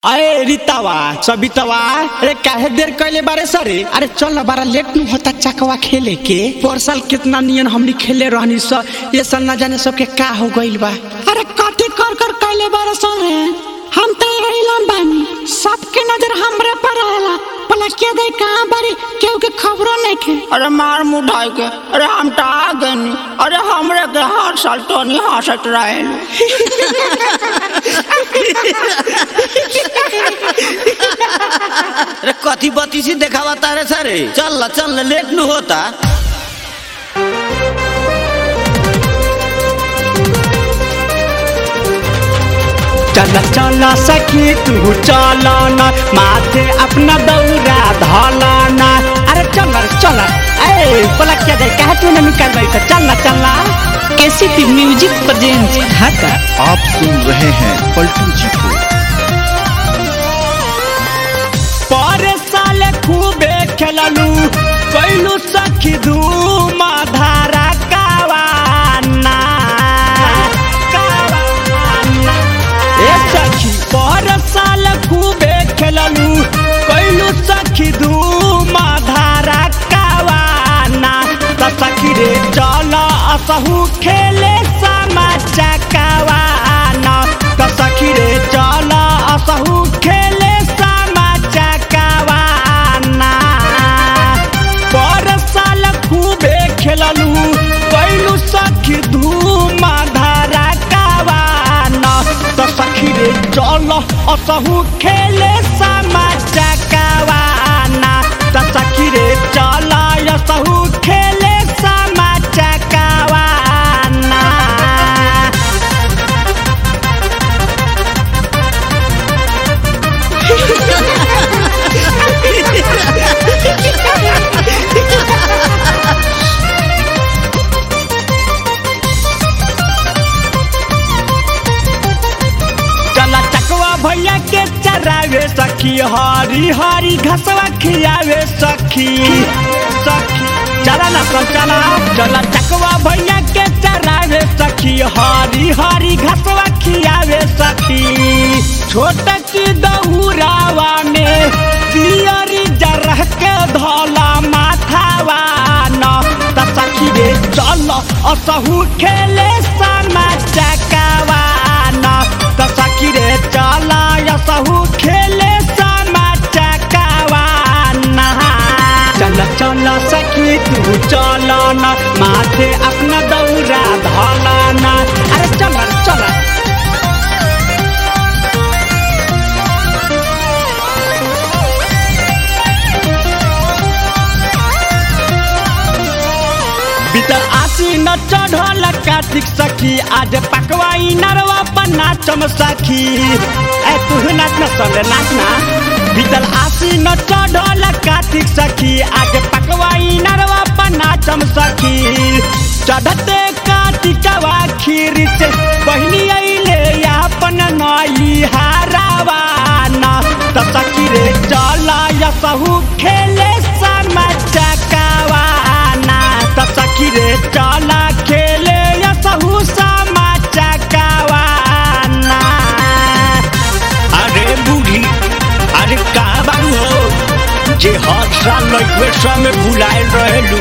अरे रीतावा सबितावा अरे काहे देर कैले बारे सरे अरे चल ना बारा लेट नु होता चकवा खेले के पर साल कितना नियन हमनी खेले रहनी स ये साल ना जाने सबके का हो गइल बा अरे कथी कर कर कैले बारे सरे हम तो इलाम बानी सबके नजर हमरे पर आला पला के दे कहां बारी केहू के खबरो नहीं के अरे मार मुढ़ाई के अरे हम तो आ गनी अरे हमरे के हर साल तो नहीं हंसत रहे अरे कथी बत्ती सी देखावा तारे सारे चल ला चल ला लेट नु होता चल चल सखी तू चल ना माथे अपना दौरा धलाना अरे चल चल ए पला क्या जाए कहे तू नहीं कर बैठा चल ना चल ना केसीपी म्यूजिक प्रेजेंट ढाका आप सुन रहे हैं पलटू जी को पर साल खूबे खेललू कैलू सखी धूम धारा कावाना कावाना ए सखी पर साल खूबे खेललू कैलू सखी धूम धारा कावाना त सखी रे चल असहू खेले समा चकावाना त सखी रे चल असहू खेले समा चकावाना पर साल खूबे खेललू कैलू सखी धूम धारा कावाना त सखी रे चल असहू खेले समा चकावाना त सखी रे चल असहू खेले समा चकावाना चला चकवा भैया के चरावे सखी हरी हरी घसवा खियावे सखी सखी चला ना सब चला चला चकवा भैया के चरावे सखी हरी हरी घसवा खियावे सखी छोट की दहुरावा में पियरी जरह के धोला माथावा न त सखी रे चल असहू खेले समा चकावा न त सखी रे चल असहू खेले समा चकावा न चल चल सखी तू चल न माथे अपना दौरा धला न अरे चल चल बीतल आसी न चढ़ल कार्तिक सखी आज पकवाई नरवा पर नाचम सखी ए तू नाच न संग नाच ना बीतल आसी न चढ़ल कार्तिक सखी आज पकवाई नरवा पर नाचम सखी चढ़ते कार्तिकवा खीर से बहिनी अइले अपन नई हारावा न त सखी रे चल यसहू खेले समा चकावाना त सखी रे चल खेले यसहू समा चकावाना अरे बूढ़ी अरे का बारू हो जे हर साल लइकवे समय भुलाए रहेलू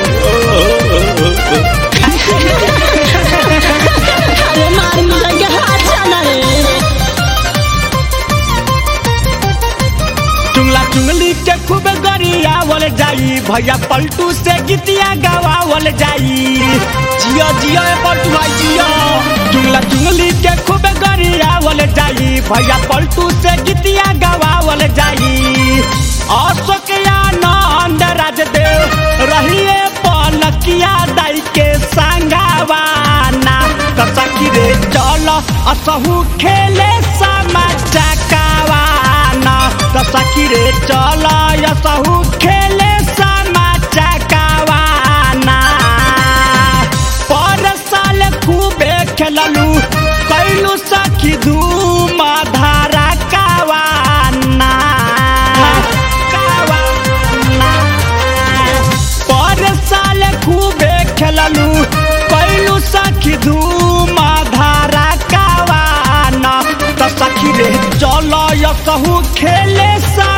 अरे मार मुझे के हाथ जाना रे चुंगला चुंगली के खूब गरियावल जाई भैया पलटू से गीतिया गवावल जाई जिया जिया ए पलटू भाई जिया चुंगला चुंगली के खूब गरियावल जाई भैया पलटू से गीतिया गवावल जाई अशोक आनंद राजदेव रहिए पलकिया दाई के संगावाना त सखी रे चल असहू खेले समा चकावाना त सखी रे चल असहू खेले समा चकावाना पर साल खूबे खेललू कैलू सखी धूम धारा कावाना कावाना पर साल खूबे खेललू कैलू सखी धूम धारा कावाना त सखी रे चल यसहू खेले सा